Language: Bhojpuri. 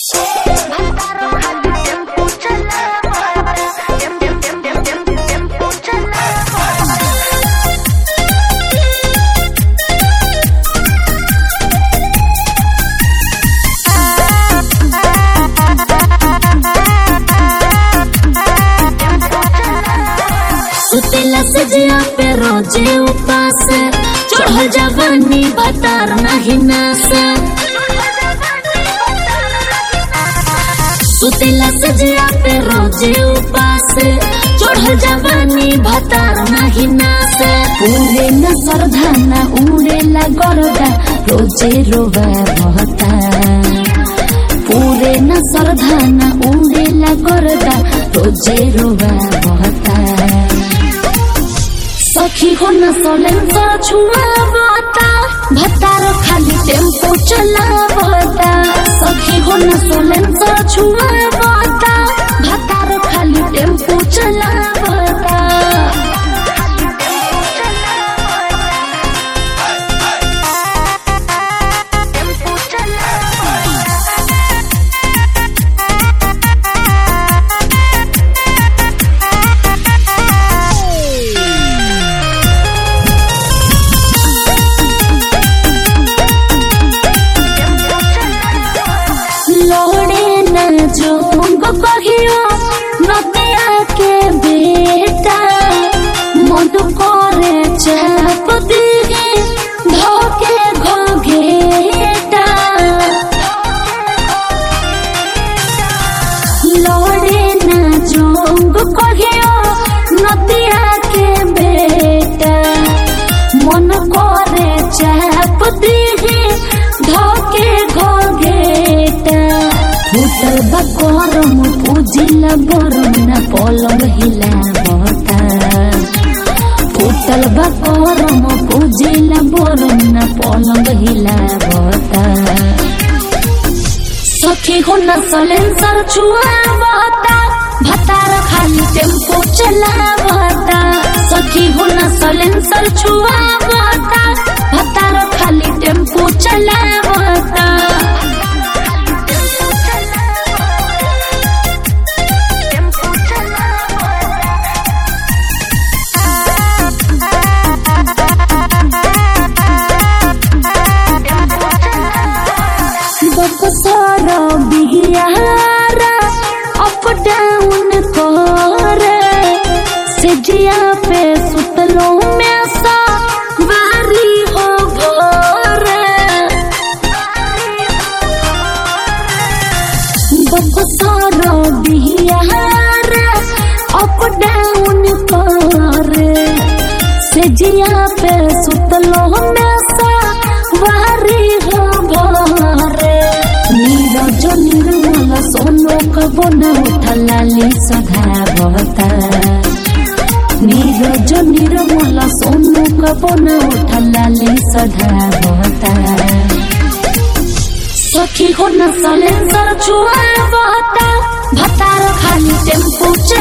सुतेला सजिया पे रोजे उपास चढ़ल जवानी बतार नहीं नास सुतेला सजिया पे रोजे उपास चढ़ल जवानी भतार नहीं नास पूरे न सरधाना उड़े ला गरदा रोजे रोवा बहता पूरे न सरधाना उड़े ला गरदा रोजे रोवा बहता सखी हो न सलेंसर छुआवता भतार खाली टेम्पो चलावता सखी हो न सलेंसर छुआवता भतार खाली टेम्पो चलावता लोड़े न जोंग कहियो नदिया के बेटा मधु करे चाप दिए धोके घोघेटा लोड़े न जोंग कहियो नदिया के बेटा मन करे चाप दिए धोके घोघेटा फुटल बा गरम पूजिल गरम न पलंग हिलावता फुटल बा गरम पूजिल गरम न पलंग हिलावता सखी हो न सलेंसर छुआवता भतार खाली टेम्पो चलावता सखी हो न सलेंसर छुआवता भतार खाली टेम्पो चलावता बकसर बिहारा अप डाउन करे सिजिया पे सुतलो में सा बारी हो भोरे बकसर बिहारा अप डाउन करे सिजिया पे सुतलो में सा बारी हो भोरे नीरज निर्मल सोनो कबन उठलाली सधावता नीरज निर्मल सोनो कबन उठलाली सधावता सखी हो न सलेंसर छुआवता भतार खाली टेम्पो